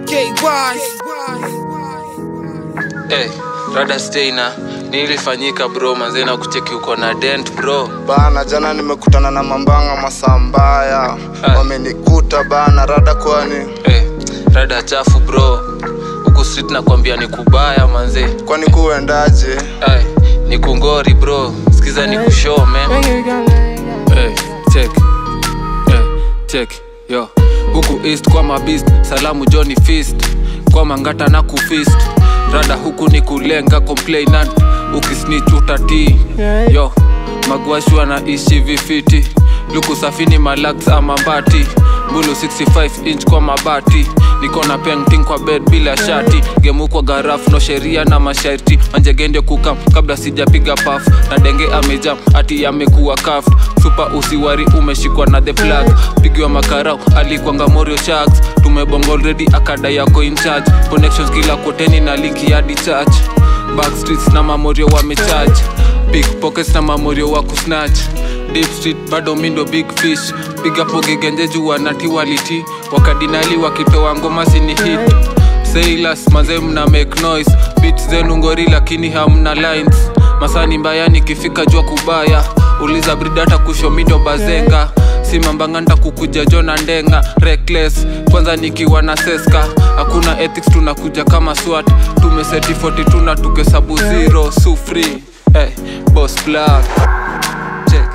Hey, rada steina nilifanyika bro manzena kucheki uko na dent bro bana jana nimekutana na mambanga masaa mbaya Ah. wamenikuta bana rada kwani hey, rada chafu bro huku street nakwambia ni kubaya manze kwani kuendaje hey, ni kungori bro sikiza ni kushoo man hey, check hey, check yo huku east kwa mabist salamu johnny fist kwa mangata na kufist rada huku ni kulenga complainant ukisnich utatii yo magwashu anaishi vifiti luku safini malax ama mbati mbulu 65 inch kwa mabati niko na painting kwa bed bila shati gemu kwa garafu no sheria na masharti manjegende kukam kabla sijapiga paf na denge amejam ati yamekuwa kaft supa usiwari umeshikwa na the flag pigiwa makarau alikwanga morio sharks tumebonga already akada yako in charge connections kila koteni na linki hadi church backstreets na mamorio wamecharge pickpockets na mamorio wa kusnatch deep street bado mindo big fish piga pogegenje juu wanatiwaliti wakadinali wakitoa ngoma sini hit sailors maze mna make noise bit zenu ngori lakini hamna lines masani mbaya nikifika jua kubaya uliza bridata kushomindo bazenga simambanganda kukuja jona ndenga reckless kwanza nikiwa na seska hakuna ethics tunakuja kama swat tumeseti 42 na tukesabu zero sufri hey, boss plug check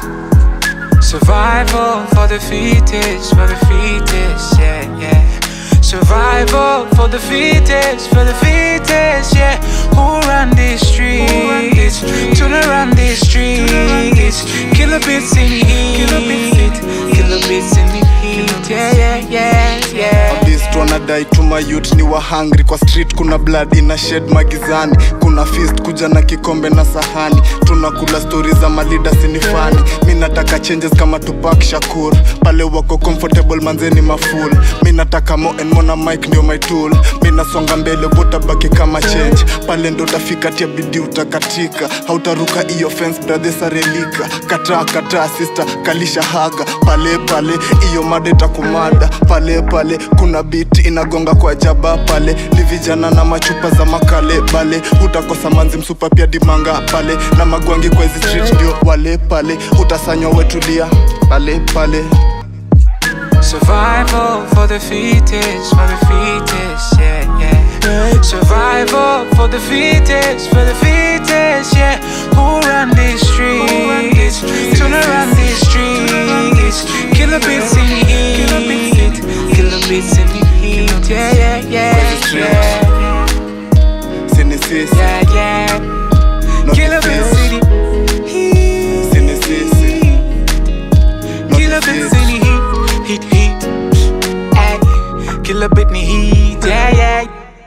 Survival for the fittest, for the fittest, yeah, yeah. Survival for the fittest, for the fittest, yeah. Who run these streets? Tuna run these streets. Killer bits in the heat, killer bits in the heat, yeah, yeah, yeah, yeah. Mabist wanadai tuma youth ni wahangri kwa street kuna blood ina shed magizani kuna fist kuja na kikombe na sahani tunakula stori za malida sinifani mi nataka changes kama tupak shakur pale wako comfortable manzeni maful mi nataka mo and mona mike ndio my tool mi nasonga mbele botabaki kama change pale ndo utafika tia bidii utakatika hautaruka iyo fence brother sarelika kataa kataa sister kalisha haga pale pale iyo mada itakumada pale pale kuna biti inagonga kwa jaba pale ni vijana na machupa za makale bale utakosa manzi msupa pia dimanga pale na magwangi kwa hizi street ndio wale pale utasanywa wetulia pale pale Survival for the fittest, for the fittest, yeah, yeah. Survival for the fittest, for the fittest, yeah. Who run these streets? Tuna run these streets. Killer bits in the heat, killer bits in the heat, yeah, yeah, yeah, yeah, sini sisi yeah, yeah. not Killer the bits fish. in the heat. sini sisi not Killer the bits fish. in the heat, heat, heat. Ay, killer bit in the heat, yeah, yeah.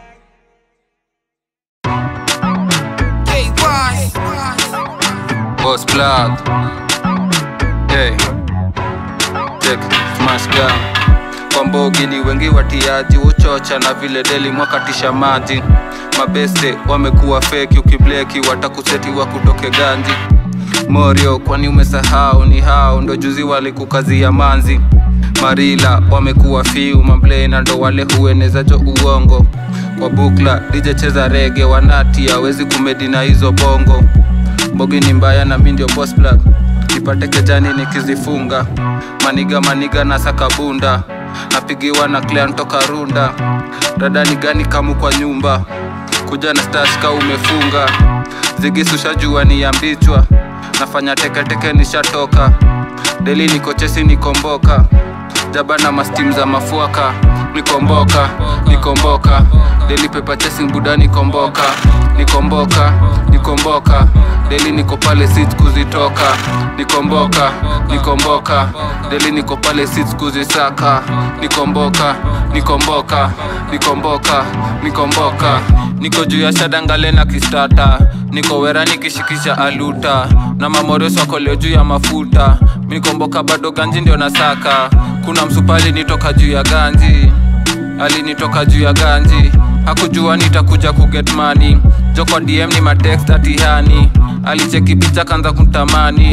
boss plug hey. check smash gun kwa mbogi ni wengi watiaji uchocha na vile deli mwakatisha maji mabeste wamekuwa feki ukibleki watakuseti wa kutoke ganji morio kwani umesahau ni hao ndo juzi walikukazia manzi marila wamekuwa fiu mamblena ndo wale huenezajo uongo kwa bukla dije cheza rege wanati awezi kumedi na hizo bongo mbogi ni mbaya na mi ndio boss plug nipate kejani nikizifunga maniga maniga na sakabunda napigiwa na clan toka runda radani gani kamu kwa nyumba kuja na stashka umefunga zigisushajua ni ya mbichwa nafanya teketeke nishatoka deli nikochesi nikomboka jaba na mastim za mafuaka nikomboka nikomboka deli pepa chasing buda nikomboka nikomboka nikomboka deli niko pale sit kuzitoka nikomboka nikomboka deli niko pale sit kuzisaka nikomboka nikomboka nikomboka nikomboka niko juu ya shadangale na kistata niko wera nikishikisha aluta na mamoreso akoleo juu ya mafuta nikomboka bado ganji ndio nasaka kuna msupali nitoka juu ya ganji alinitoka juu ya ganji hakujua nitakuja kuget money joko dm ni matext atihani alicheki picha kanza kutamani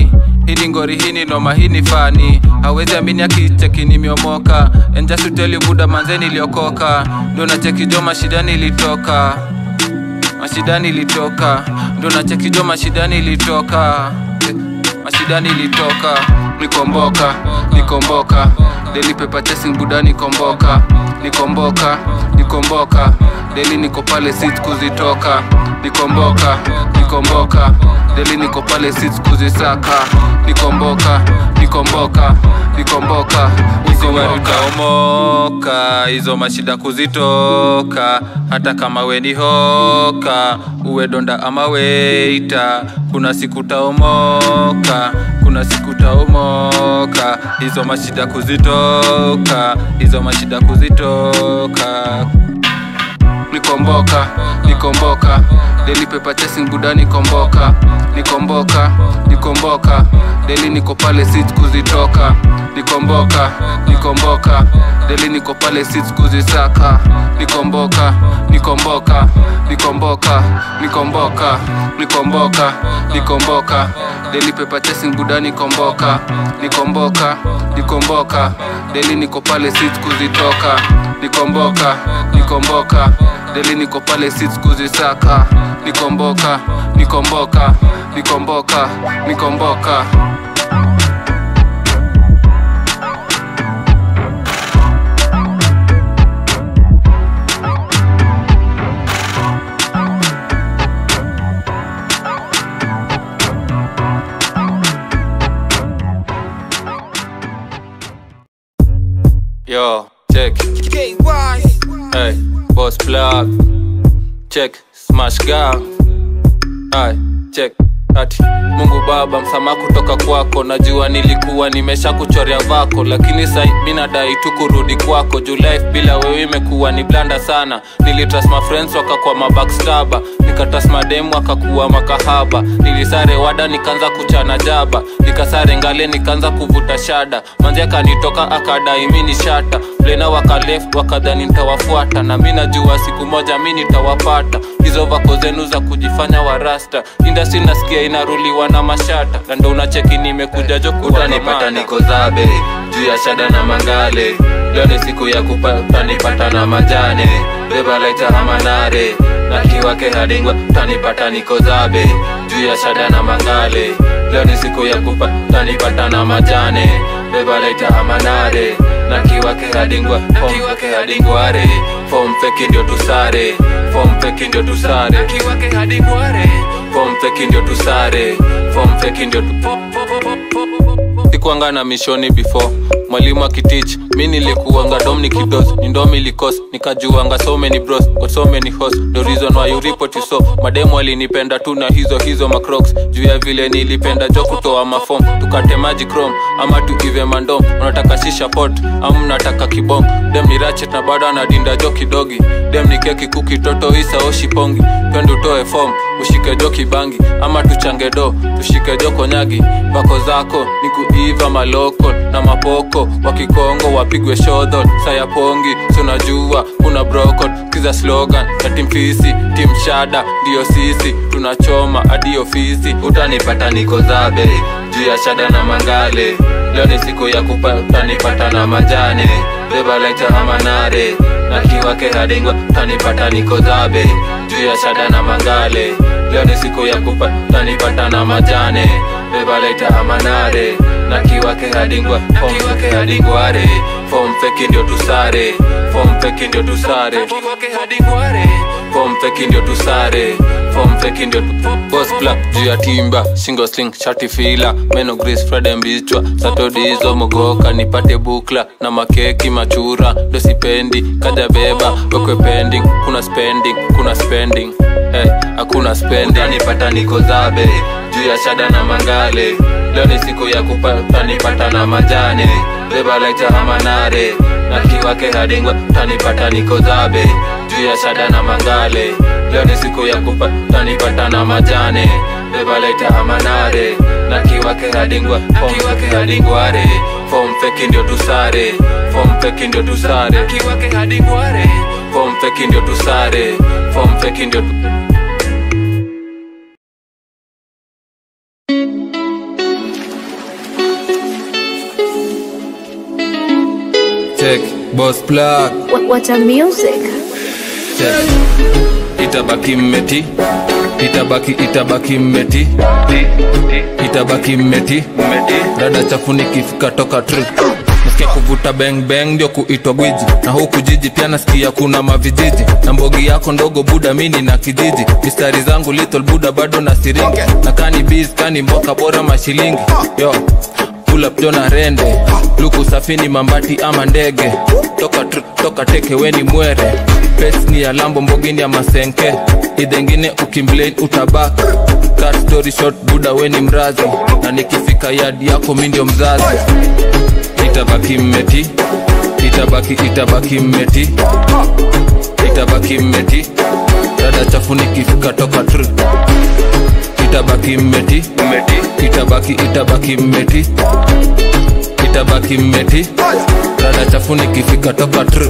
hili ngori hini noma hini fani hawezi amini akicheki nimeomoka enjasuteli buda manzeni iliokoka ndo nacheki jo mashidani ilitoka mashidani ilitoka ndo nacheki jo mashidani ilitoka Eh, mashidani ilitoka nikomboka nikomboka deli pepa chasing buda nikomboka nikomboka nikomboka deli niko pale sit kuzitoka nikomboka nikomboka deli niko pale sit kuzisaka nikomboka nikomboka nikomboka usiwarutaomoka hizo mashida kuzitoka hata kama we ni hoka uwe donda ama weita kuna siku taomoka kuna siku taomoka hizo mashida kuzitoka hizo mashida kuzitoka nikomboka nikomboka deli pepa chasing buda nikomboka nikomboka nikomboka deli niko pale sit kuzitoka nikomboka nikomboka deli niko pale sit kuzisaka nikomboka nikomboka nikomboka nikomboka nikomboka nikomboka deli pepa chasing buda nikomboka nikomboka nikomboka deli niko pale sit kuzitoka nikomboka nikomboka deli niko pale sit kuzisaka nikomboka nikomboka nikomboka nikomboka yo check hey boss plug check smash gang Hai, check ati mungu baba msamaha kutoka kwako najua nilikuwa nimesha kuchorea vako lakini sai mi nadai tu kurudi kwako juu life bila wewe imekuwa ni blanda sana nilitrust my friends wakakuwa mabackstaba nikatrust mademu wakakuwa makahaba nilisare wada nikaanza kuchana jaba nikasare ngale nikaanza kuvuta shada manzi akanitoka akadai mi ni shata plena wakaleft wakadhani nitawafuata na mi najua siku moja mi nitawapata hizo vako zenu za kujifanya warasta indasi nasikia inaruliwa na mashata na ndo unacheki nimekuja jo utanipata niko zabe juu ya shada na mangale leo ni siku ya kupatanipata na majane beba laita hamanare na kiwake hadingwa utanipata niko zabe juu ya shada na mangale leo ni siku ya kupatanipata na majane beba laita hamanare na kiwake hadingwa fomfeke hadingware fomfeki ndio tusare fomfeki ndio tusare kiwake hadingware fomfeki ndio tusare fomfeki ndio tu sikuanga na mishoni before mwalimu akitich mi nilikuanga dom nikidos nindomi likos nikajuanga so many bros got so many hos the reason why you report you so mademu alinipenda tu na hizo hizo macrocs juu ya vile nilipenda jo kutoa mafom tukate maji chrome ama tuive mandom unataka shisha pot ama mnataka kibong dem ni rachet na bado anadinda jo kidogi dem ni keki kuki toto isa oshipongi twende utoe fom ushike jo kibangi ama tuchange do tushike jo konyagi vako zako ni kuiva maloko na mapoko wakikongo wapigwe shodhol sayapongi sunajua kuna brokot kiza slogan na timfisi timshada ndiyo sisi tunachoma hadi ofisi utanipata niko zabe juu ya shada na mangale leo ni siku ya kupatanipata na majane beba laita hamanare na kiwake hadingwa utanipata niko zabe juu ya shada na mangale leo ni siku ya kupatanipata na majane beba laita hamanare na kiwake hadingwa fomfeke hadingware fomfeki ndio tusare fomfeki ndio tusare fomfeki ndio tusare fomfeki ndio Boss black juu ya timba single sling shati fila meno gris frede mbichwa satodizo mogoka nipate bukla na makeki machura ndo sipendi kaja beba wekwe pending kuna spending kuna spending hey, hakuna spending utanipata niko zabe juu ya shada na mangale leo ni siku ya kupatanipata na majane beba laita hamanare na kiwake hadingwa utanipata niko zabe juu ya shada na mangale leo ni siku ya kupatanipata na majane beba laita hamanare na kiwake hadingwa fomfeke hadingware fomfeki ndio tusare fomfeki ndio tusare kiwake hadingware fomfeki ndio tusare fomfeki ndio tu boss plug What, what a music. Check. itabaki mmeti itabaki itabaki mmeti itabaki mmeti rada chafu nikifika toka tri nasikia kuvuta beng beng ndio kuitwa gwiji na huku jiji pia nasikia kuna mavijiji na mbogi yako ndogo buda mini na kijiji mistari zangu little buda bado na siringi na kani biz kani mboka bora mashilingi yo pull up jona rende luku safini mambati ama ndege toka tr- toka teke weni mwere pes ni ya lambo mbogini ya masenke idhengine ukimblane utabak cut story short buda weni mrazi na nikifika yadi yako mi ndio mzazi itabaki mmeti itabaki itabaki mmeti itabaki mmeti dada chafu nikifika toka tr itabaki mmeti itabaki itabaki mmeti itabaki mmeti dada chafu nikifika toka tr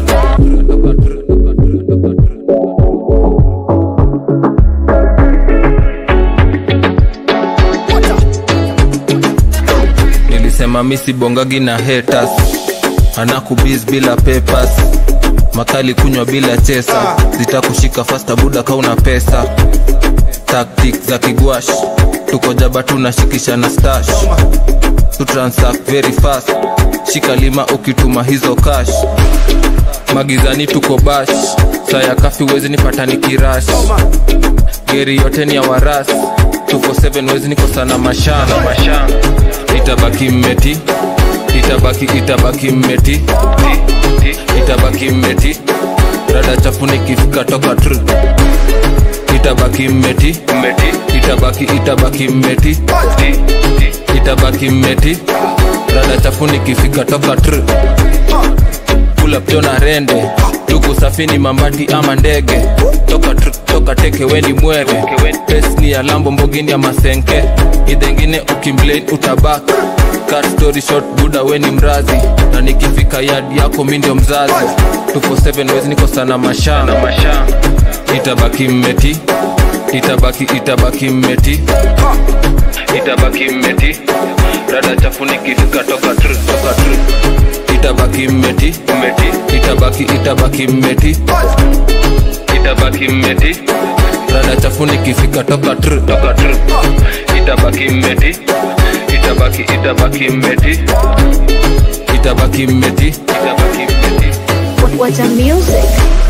nilisema misi bongagi na haters anakubis bila papers makali kunywa bila chesa zitakushika fasta buda kauna pesa tactic za kigwash tuko jaba tunashikisha na stash tu transact very fast shika lima ukituma hizo cash magizani tuko bash saya kafi wezi nipata nikirash geri yote ni ya waras 247 wezi nikosana mashana itabaki mmeti itabaki itabaki mmeti itabaki mmeti rada chafu nikifika toka tr itabaki mmeti itabaki itabaki mmeti itabaki mmeti rada chafu nikifika toka tr kula pjona rende tuku safini mambati ama ndege toka tr- toka teke weni mwere pes ni ya lambo mbogini ya masenke idhengine ukimblane utabak cut story short buda weni mrazi na nikifika yadi yako mi ndio mzazi 247 wezi niko sana mashamba itabaki mmeti itabaki itabaki mmeti itabaki mmeti rada chafu nikifika toka tr toka tr itabaki mmeti mmeti itabaki itabaki mmeti itabaki mmeti rada chafu nikifika toka tr toka tr itabaki mmeti itabaki itabaki mmeti itabaki mmeti itabaki mmeti What, what a music.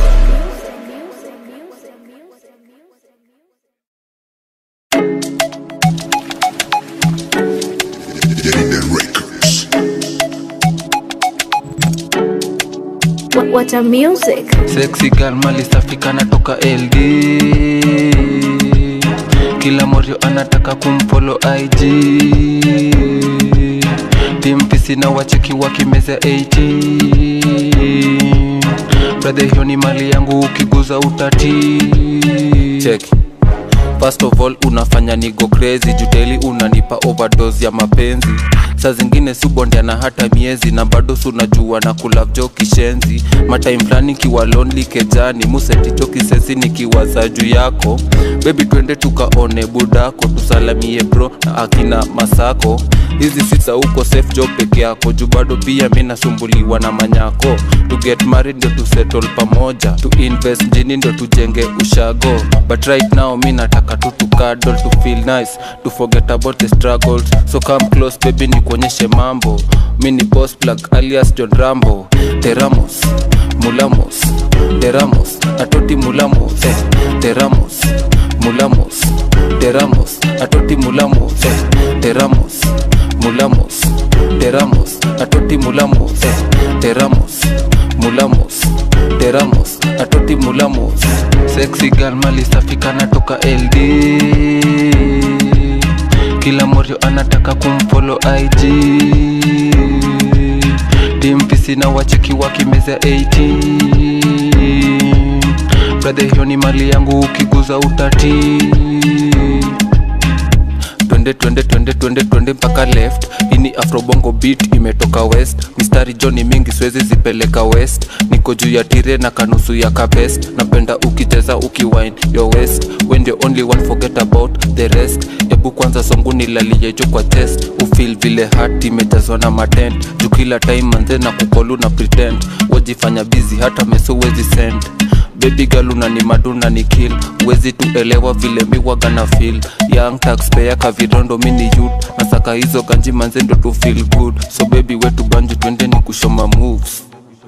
What, what a music. sexy girl mali safi kana toka ld kila morio anataka kumfolo ig timpisi na wacheki wakimeza 18 bradhe hiyo ni mali yangu ukiguza utati Check. First of all unafanya nigo crazy juteli unanipa overdose ya mapenzi saa zingine subondiana hata miezi na bado sunajua na kulavjo kishenzi matime fulani kiwa lonely kejani museticho kisesi nikiwaza juu yako bebi twende tukaone budako tusalamie bro na akina masako hizi sisa huko safe job peke yako juu bado pia mi nasumbuliwa na manyako to get married ndio tu settle pamoja to invest jini ndio tujenge ushago but right now mi nataka tu tukadol to feel nice to forget about the struggles so come close baby nikuonyeshe mambo mi ni boss plug alias john rambo teramos mulamos teramos atoti mulamos eh. teramos mulamos teramos atoti mulamos eh. teramos mulamos teramos atoti mulamos eh. teramos mulamos teramos atoti mulamos sexy girl mali safi kana toka ld kila morio anataka kumfolo ig timpisi na wacheki wakimeza 18 bradhe hiyo ni mali yangu ukiguza utati twende twende twende twende twende mpaka left ini afrobongo beat imetoka west mistari joni mingi siwezi zipeleka west niko juu ya tire na kanusu ya kabest napenda ukicheza ukiwine your west when the only one forget about the rest ebu kwanza songu nilaliejo kwa chest ufil vile hat imejazwa na matent juu kila time manze na kukolu na pretend wajifanya bizi hata meso wezi send baby girl unani maduna ni kill uwezi tuelewa vile miwaga na feel young taxpayer kavirondo mini yut nasaka hizo kanji manze ndo tu feel good so baby wetu banju twende ni kushoma moves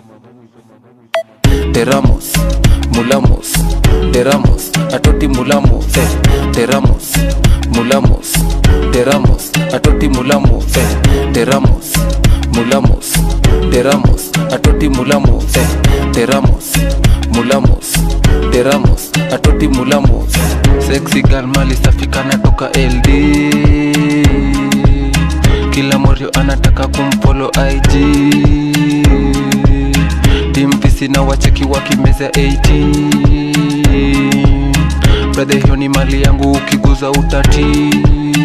teramos mulamos teramos atoti mulamos eh. teramos mulamos teramos atoti mulamos eh. teramos mulamos teramos atoti mulamos eh. teramos mulamos teramos atoti mulamos sexy girl mali safika natoka ld kila morio anataka kumfolo ig timpisi na wacheki wakimeza 18 bradhe hiyo ni mali yangu ukiguza utati